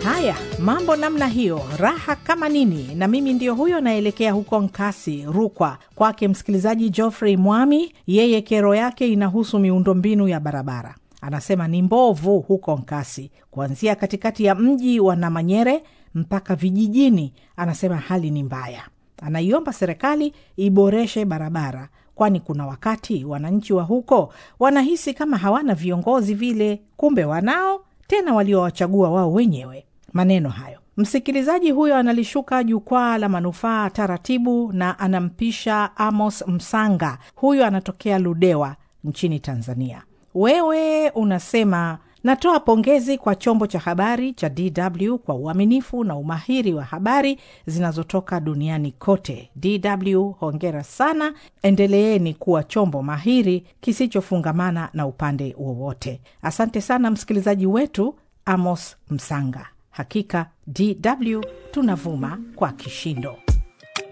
Haya, mambo namna hiyo, raha kama nini. Na mimi ndio huyo naelekea huko Nkasi, Rukwa, kwake msikilizaji Geoffrey Mwami. Yeye kero yake inahusu miundombinu ya barabara. Anasema ni mbovu huko Nkasi, kuanzia katikati ya mji wa Namanyere mpaka vijijini. Anasema hali ni mbaya. Anaiomba serikali iboreshe barabara, kwani kuna wakati wananchi wa huko wanahisi kama hawana viongozi vile, kumbe wanao, tena waliowachagua wao wenyewe. Maneno hayo msikilizaji huyo analishuka jukwaa la manufaa taratibu, na anampisha Amos Msanga. Huyo anatokea Ludewa nchini Tanzania. Wewe unasema natoa pongezi kwa chombo cha habari cha DW kwa uaminifu na umahiri wa habari zinazotoka duniani kote. DW hongera sana, endeleeni kuwa chombo mahiri kisichofungamana na upande wowote. Asante sana msikilizaji wetu Amos Msanga. Hakika DW tunavuma kwa kishindo.